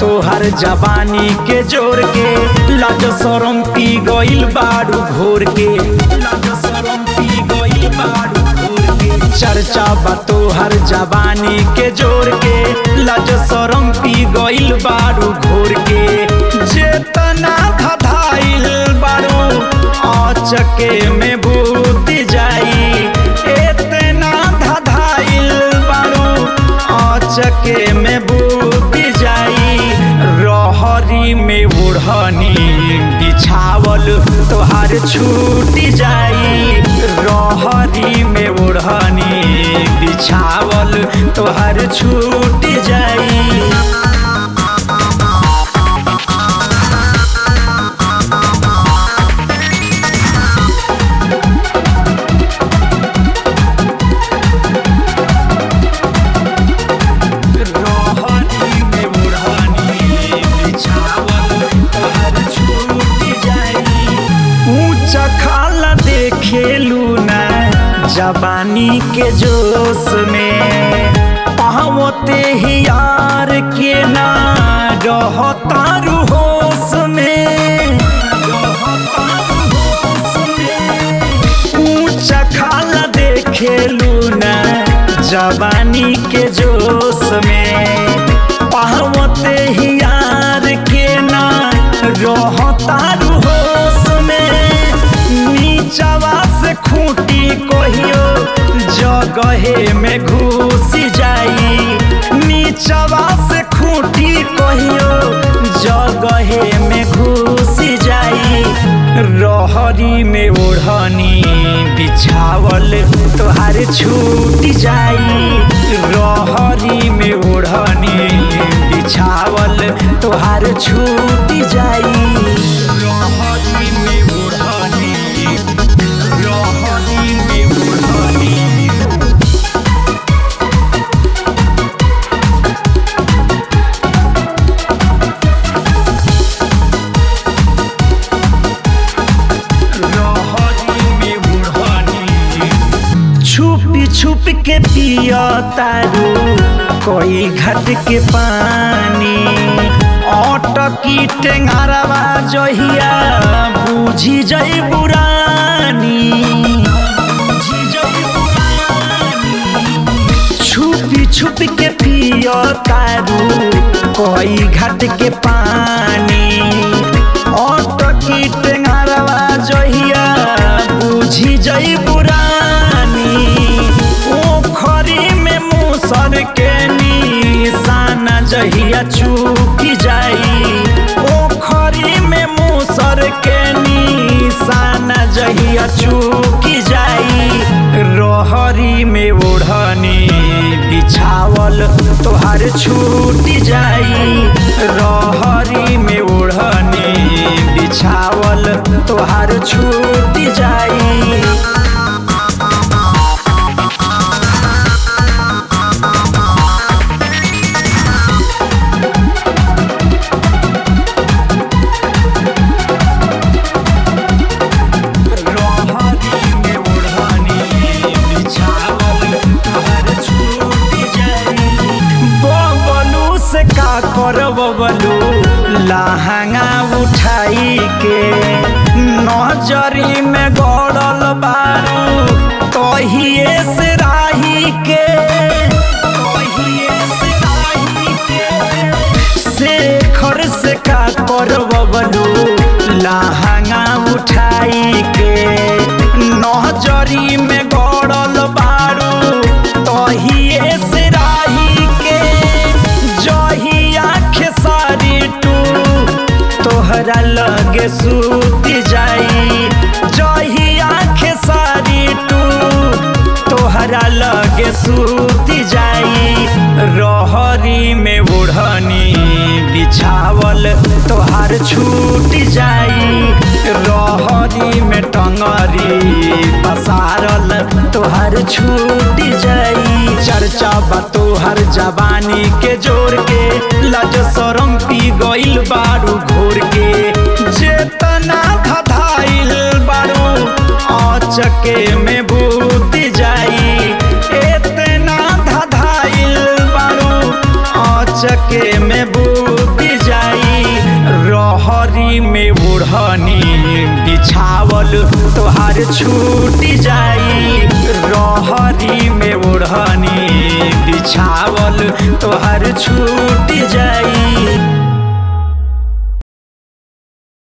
तोहर जवानी के जोर के लाज शरम पी गइल बारू घोर के लाज शरम पी गइल बारू घोर के चर्चा बा तोहर जवानी के जोर के लाज शरम पी गइल बारू घोर के जेतना धधाइल बारू अचके में बूती जाई एतना धधाइल बारू अचके में बूती जाई रहरी में ओढ़नी बिछावल तोहार छूट जाई रहरी में ओढ़नी बिछावल तोहार छूट जाई रहनी में ओढ़नी बिछावल तोहार छूट जाई ऊंच खाला देखेलू ना जवानी के जोश में पावते ही यार के ना रहतारू होश में ऊंच खाला देखेलू ना जवानी के जोश में पावते ही यार के ना रहतारू होश में नीचवा से खूंटी कहियो जगहे में घुस जाई नीचवा से खूंटी कहियो जगहे में घुस जाई रहरी में ओढ़नी बिछावल तोहार छूट जाई रहरी में ओढ़नी बिछावल तोहार छूट जाई रहरी में ओढ़नी रहरी में ओढ़नी रहरी में ओढ़नी छुपी छुप के पिया तारू कोई घट के पानी अटकी टेंगारवा जहिया बुझी जई बुरानी छुपी छुप के पिया तारू कोई घट के पानी अटकी टेंगारवा जहिया बुझी जई बुरानी ओखरी में मूसर के निशान जहिया चूकी जाई ओखरी में मूसर के निशान जहिया चूकी जाई रहरी में ओढ़नी बिछावल तोहार छूट जाई रहरी में ओढ़नी बिछावल तोहार छूट जाई रहरी में ओढ़नी बिछावल तोहार छूट जाई बबलू से का कर बबलू लहंगा उठाई के नजरी में गड़ल बारू तहिए से राही के तहिए से राही के शेखर से का कर बबलू लहंगा उठाई के नजरी में गड़ल बारू तहिए से राही के जहिया खेसारी टू तोहरा लगे सूत जाई जहिया खेसारी टू तोहरा लगे सूत जाई रहरी में ओढ़नी बिछावल तोहार छूट जाई रहरी में टंगरी पसारल तोहार छूट जाई चर्चा बा तोहर जवानी के जोर के लज शरम पी गइल बारू घोर के जेतना धधाइल बारू अचके में बूत जाई एतना धधाइल बारू अचके में बूत रहरी में ओढ़नी बिछावल तोहार छूट जाई रहरी में ओढ़नी बिछावल तोहार छूट